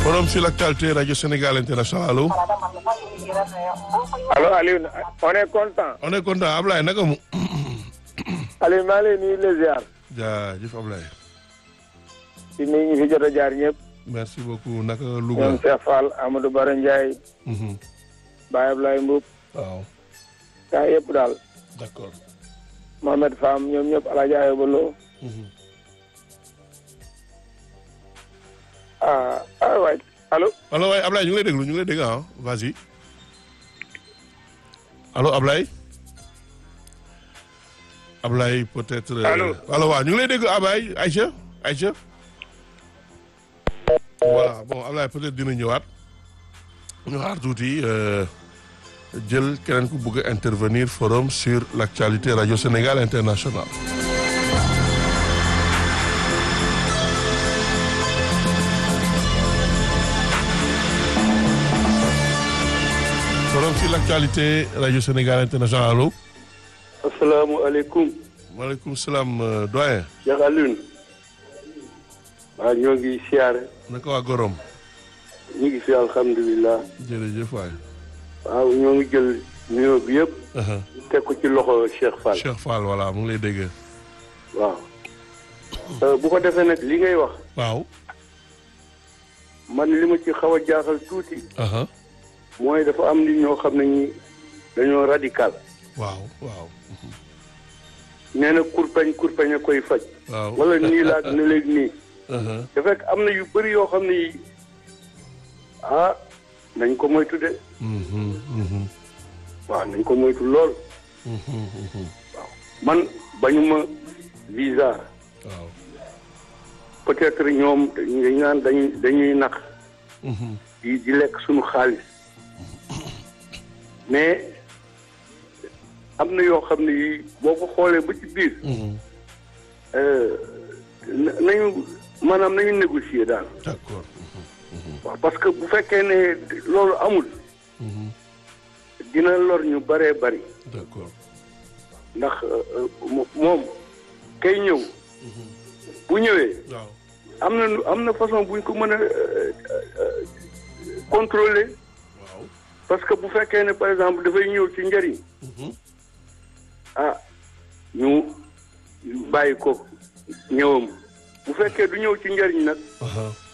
forum sur l'actualité radio Sénégal international allo. allo Aliou on est content. on est content Ablaye naka mu. Aliou maa ngi lay nuyu les ziar. jaajëf Ablaye. ci nuyu ñu fi jot a jaar ñëpp. merci beaucoup naka Louga. ñoom Cheikh Fall Amadou Bara Ndiaye. Baye Ablaye Mbuub. waaw gaa yëpp daal. d'accord. Mohamed Fam ñoom ñëpp El Hadj Ayoba Lo. ah ah waay allo. allo waay Ablaye ñu ngi lay déglu ñu ngi lay dégg ah vas-y. allo Ablaye. Ablaye peut-être. Allô. allo waaw ñu ngi lay dégg Ablaye Aïcha Aïcha. voilà bon Ablaye peut-être dina ñëwaat. ñu xaar tuuti euh, jël keneen ku bëgg a intervenir forum sur l'actualité radio Sénégal international. forum sur l'actualité radio Sénégal international allo. asalaamaaleykum maaleykum salaam euh, doyen. Cheikh Alioune waaw ñoo ngi siyaare naka waa Gorom. ñu ngi fi alhamdulilah jërëjëf waay. waaw ñoo ngi jël nuyoo bi yëpp Uh-huh. teg ko ci loxo Cheikh Fall Cheikh Fall voilà mu ngi lay dégg. waaw Euh, bu ko defee nag li ngay wax waaw. man li ma ci xaw a jaaxal tuuti Uh-huh. mooy dafa am nit ñoo xam ne ñi dañoo radical waaw waaw. nee na kurpeñ kurpeñ a koy faj waaw. wala nii laag ne léegi nii Uh-huh. te fekk am na yu bëri yoo xam ne yi ah nañ ko moytu de Mhm, mhm, waaw nañ ko moytu lool mhm, mhm. man bañuma visa waaw. peut-être ñoom dañuy naan dañuy dañuy nax Mhm. di di lekk suñu xaalis mais am na yoo xam ne yi boo ko xoolee ba ci biir Mhm. euh, na- nañu maanaam nañu négocier daal d'accord. waaw parce que bu fekkee ne loolu amul Mhm. dina lor ñu bëree bëri d'accord. ndax euh, mo- moom kay ñëw bu ñëwee waaw. am na nu- am na façon buñ ko mën a euh, euh, contrôler waaw. parce que bu fekkee ne par exemple dafay ñëw ci njëriñ Mhm. ah ñu bàyyi ko ñëwam bu fekkee du ñëw ci njëriñ nag Aha.